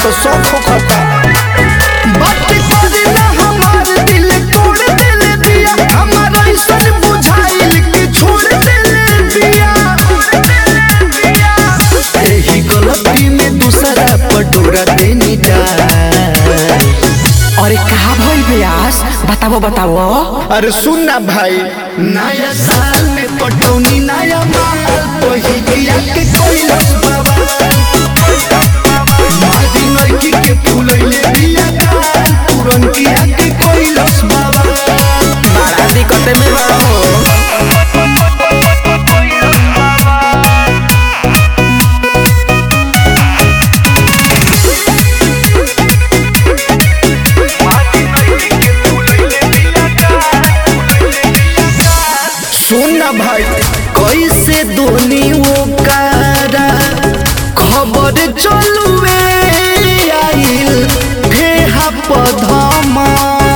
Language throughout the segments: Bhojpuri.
तो शौक होखता बात करे ना हमार दिल तोड़ देले बिया हमार ऐसन बुझाइल कि छोड़ देले बिया एही गलती में दूसरा पटोरा देनी डाल अरे कहा भइल ब्यास बताओ बताओ अरे सुन ना भाई नया साल में पटौनी नया माल वही किया के कैलस बाबा मादी लड़की के फूलैले बिया गाल पूरन किया के कैलस बाबा बड़ा दिक्कत में बड़ा हो सुन ना भाई कैसे दोनी वो कारा खबर चलुए आइल फेहा पधमा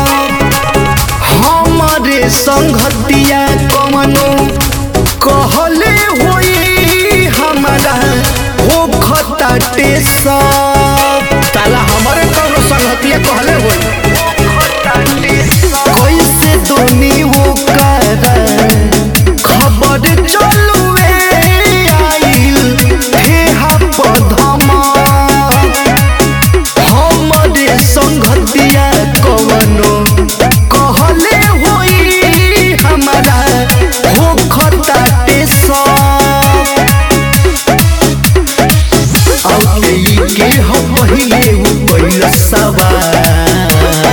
हमारे संगतिया कमनो कहले होई हमारा हो खताटे सब ताला हमारे कौनो संगतिया कहले होई कैसे दोनी वो करा खबर चलुए आइल फेहा पधमा हमरे संगतिया कवनो कहले होई हमारा हो खताटे सब औते ई के हम पहिले उ पहिला सवाल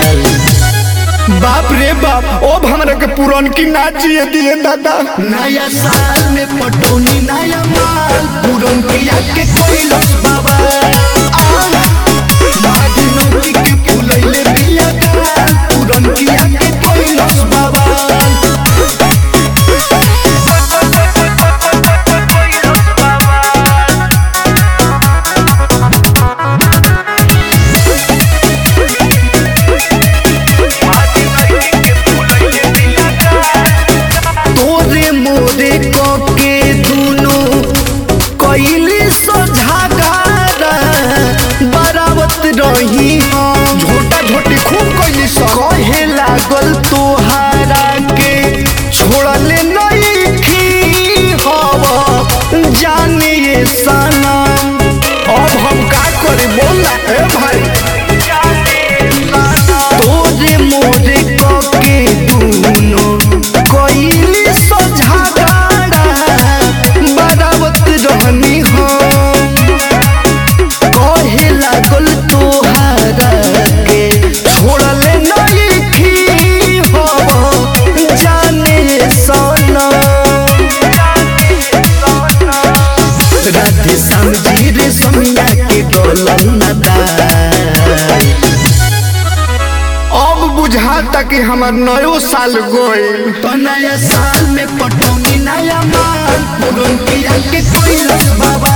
बाप रे बाप अब हमरा के पुरान की ना जिए दिए दादा नया साल में पटौनी नया माल पुरान किया के कोइलस बाबा मादी नौकी के फुलैले बिया गाल पुरान किया के कोइलस बाबा तोरे मोरे के दुनो कैली सझागारा बरावत रही हम झोटा झोटी खूब कैली स कहे लागल तोहारा के छोड़ले नहीं खी हव जाने ये सनम अब हम का करे बोल ना ए भाई तोरे मोरे के दुनो कैली सझागारा बरावत रहनी हम कहे लागल तोहारा के छोड़ले नहीं थी हो जाने सनम राधे श्याम जी रे समिया के डोलन नदाल अब बुझाता कि हमार नयो साल गइल तो नया साल में पटौनी नया माल पुरन किया के कोई बाबा